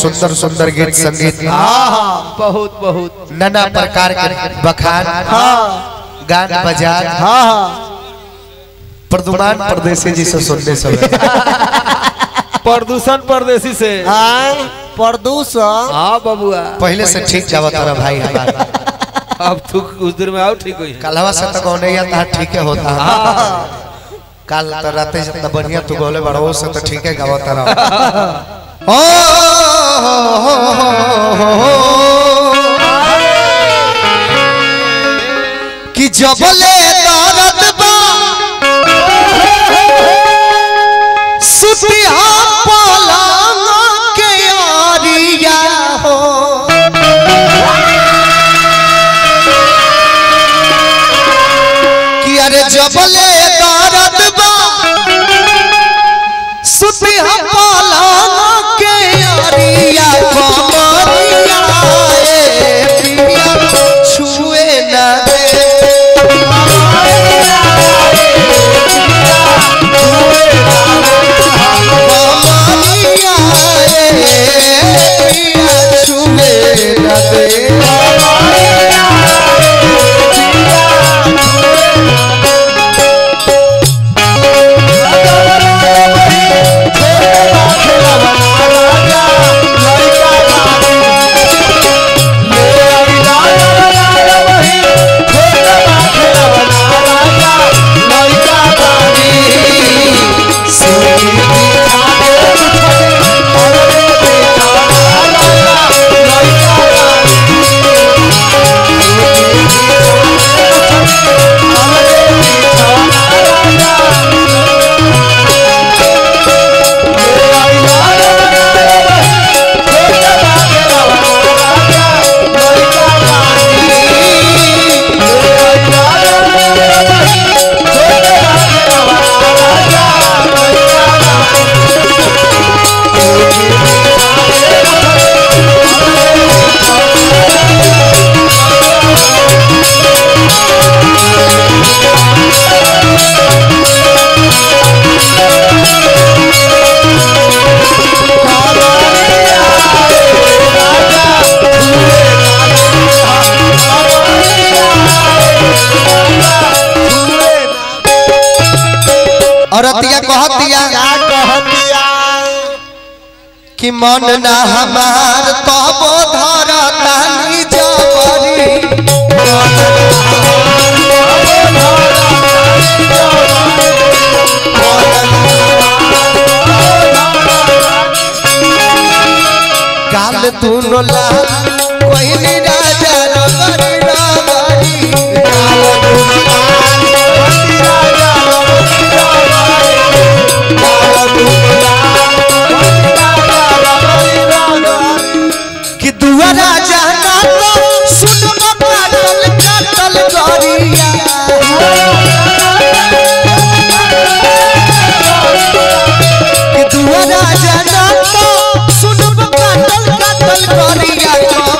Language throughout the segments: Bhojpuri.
सुंदर सुंदर गीत संगीत हाँ बहुत बहुत नाना प्रकार के बखान हाँ गान बजान हाँ हाँ प्रदुमान परदेसी जी से सुनने सब प्रदूषण परदेसी से हाँ प्रदूषण हाँ बबुआ पहले से ठीक जावत रहा भाई हमारा अब तू कुछ देर में आओ ठीक हुई कलवा से तो गौने या था ठीक है होता कल तो रात जितना बढ़िया तू गोले बड़ा वो से तो ठीक है गावत रहा ओ हो हो हो हो कि जबले दर्द बा सुतिया पलंग के आरिया हो कि अरे जबले दर्द बा सुती हम पलंग के अरिया कमरिया ए पिया छुए न दे कमरिया ए पिया छुए न दे औरतिया कहतिया कि मन ना हमार तब धरतानी जबरी काल तू नोला कोई राजा रगरी रगरी काल तू कि दुआरा जाना तो सुन काटल काटल गरिया कि दुआरा जाना तो सुन काटल काटल गरिया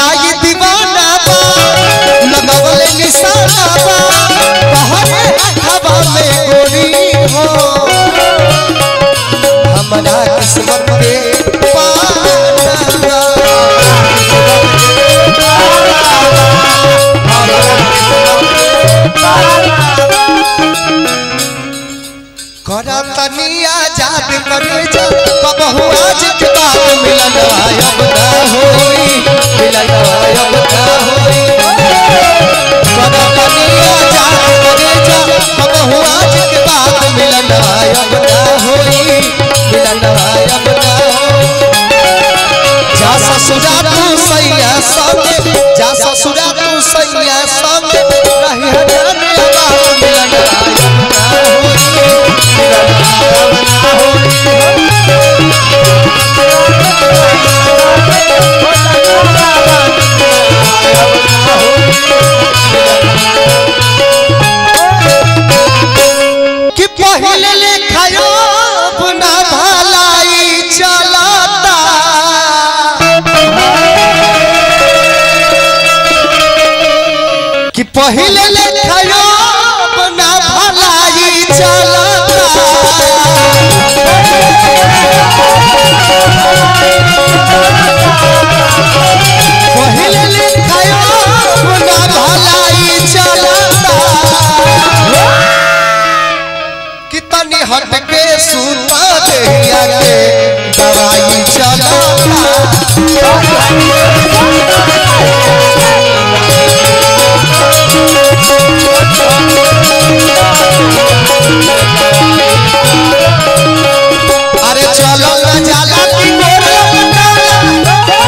बाई दीवाना बा लगवल निशाना बा कहरे हवा में गोरी हो हमारा किस्मत के पाना बा। करा तनिया जाद करे जा कबहू आज के बाद मिलन आयब ना होई मिलन आयब ना होई करा तनिया जाद करे जा कबहू आज के बाद मिलन आयब ना होई मिलन आयब ना होई जा ससुरा तू सैया संग जा ससुरा तू सैया संग रही हजान बात मिलन आयब ना होई कि पहले लेखायो अपना भलाई चलाता कि पहले लेखायो अपना भलाई चलाता पहले लेखायो अपना भलाई चलाता कि तनी हट के सूता देहिया के दवाई चलाता अरे चलो ना जाला की गोरे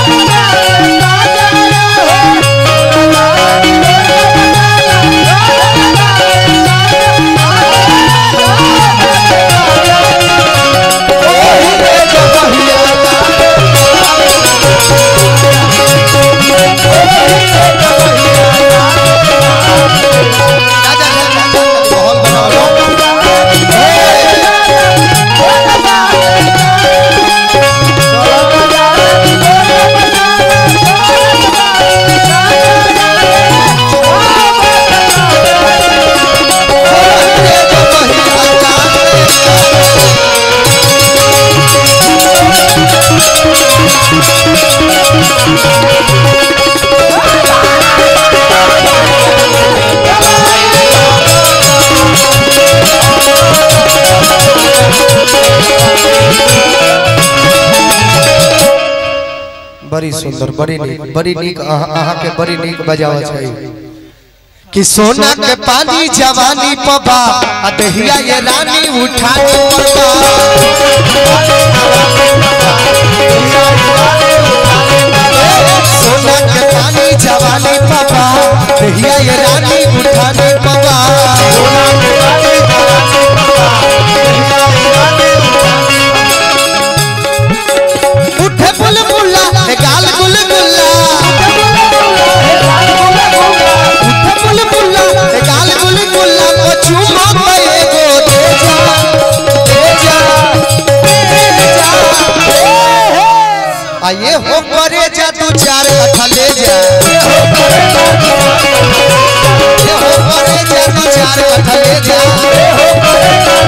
बड़ी सुंदर बड़ी नीक बड़ी नीक अहाँ अहाँ के बड़ी नीक बजावा छै कि सोना के पानी जवानी पबा आ दहिया ये रानी उठा के पबा सोना के पानी जवानी पबा दहिया ये रानी उठा के पबा उठे बुलबुला ए गाल गुलगुला उठे बुलबुला ए गाल गुलगुला को चुमा पे एगो दे जा दे जा दे जा आये हो करे जा तू चार कथा ले जा ये हो करे जा तू चार कथा ले जा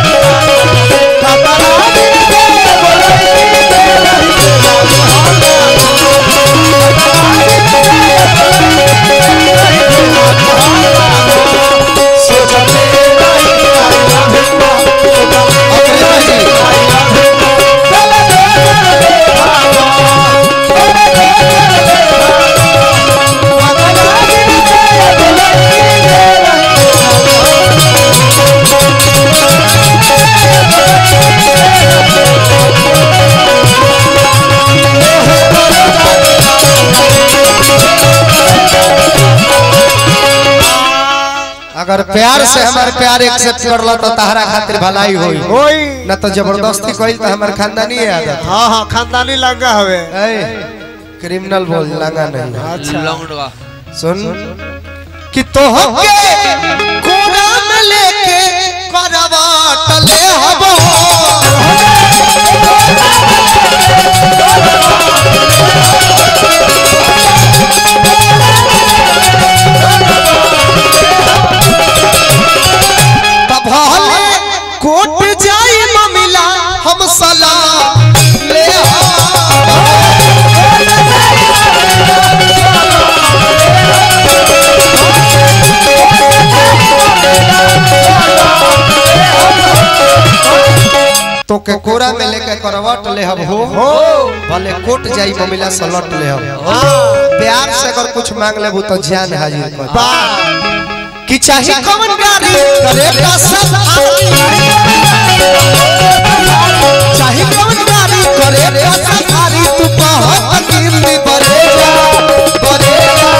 अगर प्यार से हमारे प्यार एक्सेप्ट कर लो तो तहरा खातिर भलाई होई होई न तो जबरदस्ती कोई तो हमारे खानदानी है आदत हाँ हाँ खानदानी लंगा हवे ए क्रिमिनल बोल लगा नहीं अच्छा लौंडवा सुन कि तो के कोना में लेके करवाट ले हबो तो के कोरा में लेके करवट ले हम हो भले कोट जाई ममिला से लट ले हम प्यार से अगर कुछ मांग लेबू तो जान हाजिर कर कि चाहे कौन गाड़ी करे का सब चाहे कौन गाड़ी करे का सफारी तू बहुत गिरली बरेगा बरेगा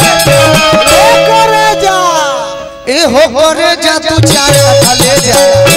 ए हो करे जा तू चार ले जा